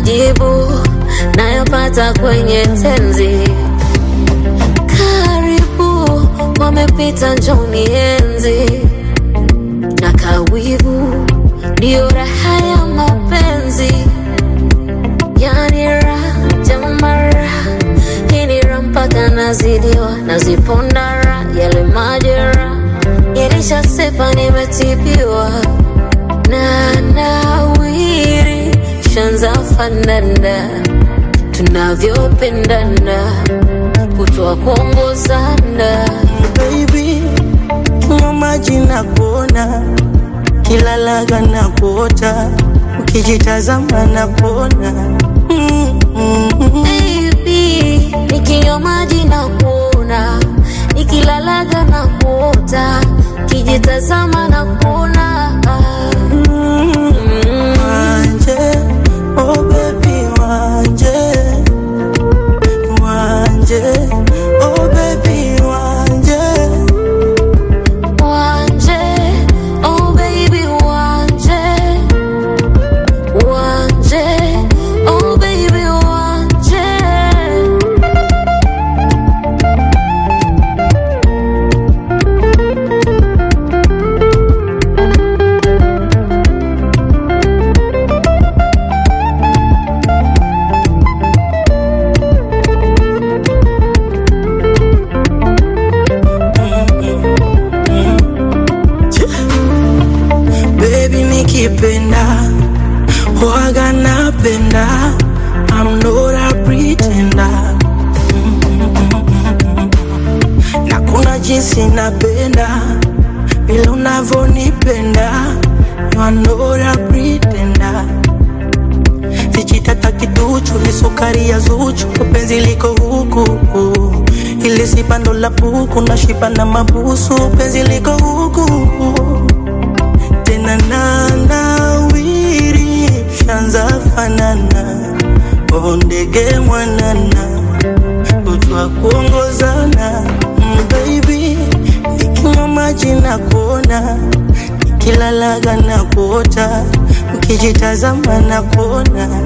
majibu nayapata kwenye tenzi. Karibu wamepita, njoni enzi na kawivu, ndiyo raha ya mapenzi, yani raha jamara, hii ni raha mpaka nazidiwa, naziponda raha, yale majera yalishasepa, nimetibiwa na nawiri, shanza fanana tunavyopendana, kutoa kuongozana baby, kinywa maji na kuona, kila laga na kuota, ukijitazama na kuona mm, mm, mm. Baby, nikinywa maji na kuona, nikilalaga na kuota, kijitazama na kuona Mm. Wanje, oh baby, wanje, wanje, oh baby, wanje. Wanje, oh baby, wanje, wanje, oh baby, wanje. Baby nikipenda waga napenda I'm not a pretender na kuna jinsi napenda vile unavyonipenda You are not a pretender Vijitata kiduchu ni sukari ya zuchu penzi liko huku ili sipando la puku na shiba na mabusu penzi liko huku tena nanawiri shanza fanana oh ndege mwanana kutwa kuongozana mm, baby nikinywa maji na kuona nikilalaga na kuota ukijitazama na kuona